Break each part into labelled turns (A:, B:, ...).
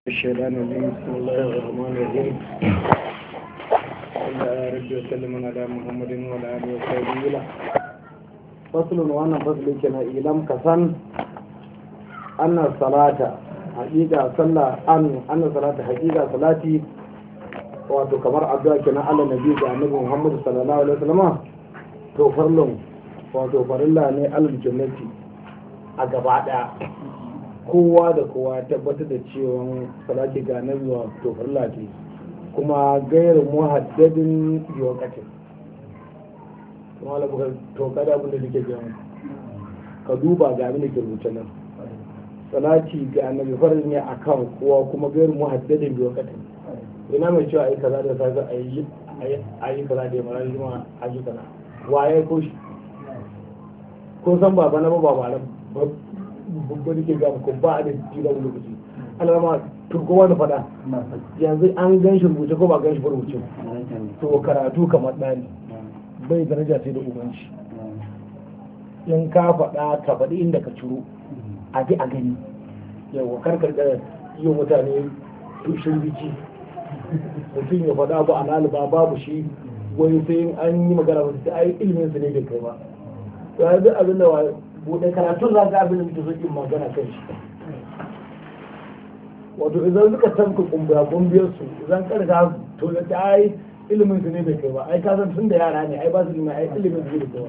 A: الشيطان الرجيم بسم الله الرحمن الرحيم Allah ya rabbi wa sallam ala Muhammadin wa ala alihi wa sahbihi la faslun wannan fasli kenan ilam kasan anna salata haqiqa sallah an anna salata haqiqa salati wato kamar addu'a kenan Allah nabi ga annabi Muhammad sallallahu alaihi wasallam to farlun wato farilla ne alal jannati a gaba daya kowa da kowa ya tabbatar da cewa salati ga nabi wa to farilla ce kuma gairu muhaddadin biwakatin kuma buka to kada abin da nake gani ka duba ga abin da ke rubuce nan salati ga annabi farin ne akan kowa kuma gairu muhaddadin biwakatin ina mai cewa ayi kaza da safe ayi ayi kaza da yamma juma ayi kaza waye ko shi ko san baba na ba ba babba nake ga ko ba da jira lokaci alama turko wani fada yanzu an gan shi rubuce ko ba gan shi rubuce to karatu kamar ɗani bai daraja sai da ubanci in ka faɗa ka faɗi inda ka ciro a bi a gani yawa karkar da yi mutane tushen biki mutum ya faɗa ba a laliba babu shi wai sai an yi magana ba sai ai ilimin su ne bai kai ba to yanzu abin da buɗe karatun za ka abin da muke so in magana kan shi wato idan suka tanka kumbura kumbiyar su idan karga to da ta ai ilimin su ne bai kai ba ai ka san tun da yara ne ai ba su ilimin ai ilimin su ne bai kai ba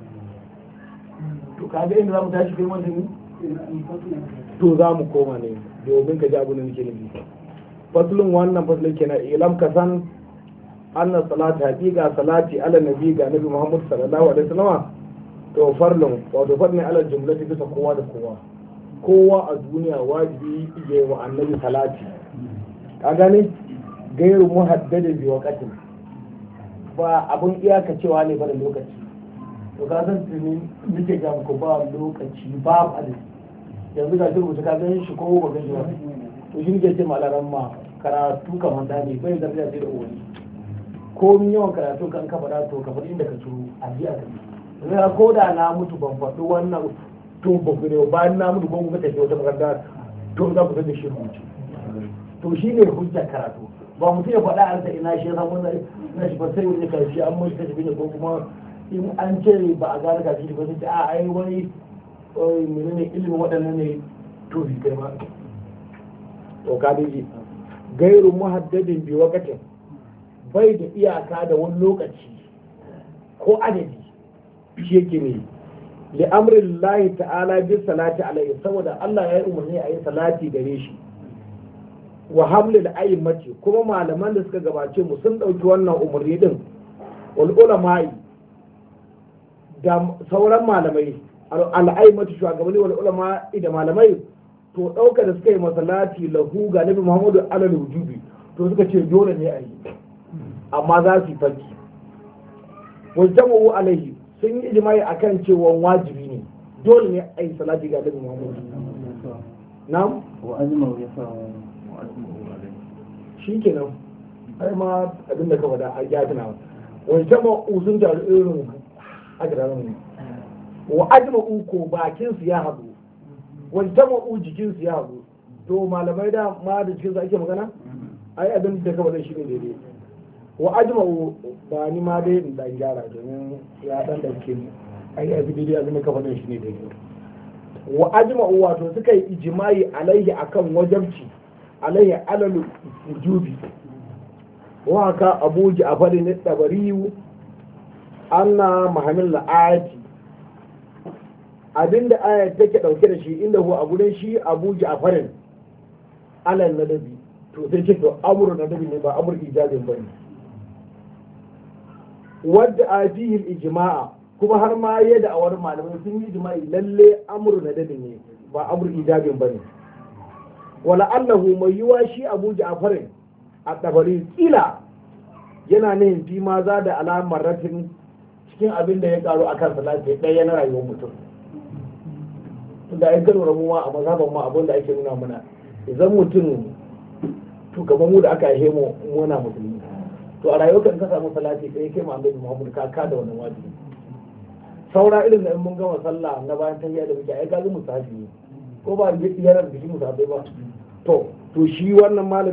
A: to kaga inda za mu tashi kai wanda ni to za mu koma ne domin ka ji abin da nake nufi faslun wannan faslun kenan ilam ka san anna salati haqiqa salati ala nabi ga nabi muhammad sallallahu alaihi wasallam to farlun wato farne ala jumlati bisa kowa da kowa kowa a duniya wajibi ya wa annabi salati ka gane gairu muhaddadin bi waqatin ba abun iyaka cewa ne ba da lokaci to ka san tuni nake ga ku ba lokaci ba adadi yanzu ga rubuta ka gani shi ko ba gani ba to shi ne ce malaran ma karatu kamar da ne bai daraja sai da uwani ko min yawan karatu kan ka faɗa to ka faɗi inda ka ciro a ji a kai zai ko da na mutu ban faɗi wannan to ba ku ne bayan na mutu ko kuka tafi wata makaranta to za ku da shi rubuce to shi ne hujja karatu ba mutum ya faɗa an sa ina shi san wannan na shi ba sai wani karshe an mai kashi ne ko kuma in an ce ba a gane kashi ba sai a ai wani menene ilimin waɗannan ne to bi kai ba to ka dai gairu muhaddadin bi wakatin bai da iyaka da wani lokaci ko adadi shi yake ne li'amrin lahi ta'ala bi salati alaihi saboda Allah ya yi umarni a yi salati gare shi wa hamlil a'immati kuma malaman da suka gabace mu sun ɗauki wannan umarni din wal ulama'i da sauran malamai al'a'immati shugabanni wal ulama'i da malamai to ɗauka da suka yi masalati lahu ga nabi Muhammadu alal wujubi to suka ce dole ne a yi amma za su yi fanki wajen alaihi sun yi ijimai akan cewa wajibi ne dole ne a yi salati ga Annabi Muhammad na'am
B: wa azma ya sa
A: shi kenan ai ma abin da ka faɗa a ya tana wani jama usun taru irin ajirarin ne wa ajma ko bakin su ya haɗu wani jama u jikin su ya haɗu to malamai da ma da cikin su ake magana ai abin da ka faɗa shi ne daidai wa ajma'u ba ni ma dai in dan gyara domin ya dan dauke ni ai abi dai abin da ka faɗa shi ne daidai wa ajma'u wato suka yi ijma'i alaihi akan wajabci alaihi alal wujubi wa ka abu ja'far ne tabari anna mahamil ayati abinda ayat take dauke da shi inda hu a gurin shi abu ja'farin alal nadabi to sai ce to amru nadabi ne ba amru ijabin bane wadda a fihil ijma'a kuma har ma ya da awar malamai sun yi ijma'i lalle amru na dadin ne ba amru ijabin bane wala allahu mai yiwa shi abu ja'farin a tabari kila yana nihin fi ma za da alamar ratin cikin abin da ya karu akan salati ɗaya na rayuwar mutum da ai gano ramu ma a mazhaban ma abin da ake nuna mana idan mutum to kamar mu da aka haihe mu muna musulmi to a rayuwar ka samu salati kai kai Muhammad Muhammad ka ka da wannan wajibi saura irin da in mun gama sallah na bayan tahiyya da muke ai ka ga musafi ko ba yaran biki musafi ba to to shi wannan malamin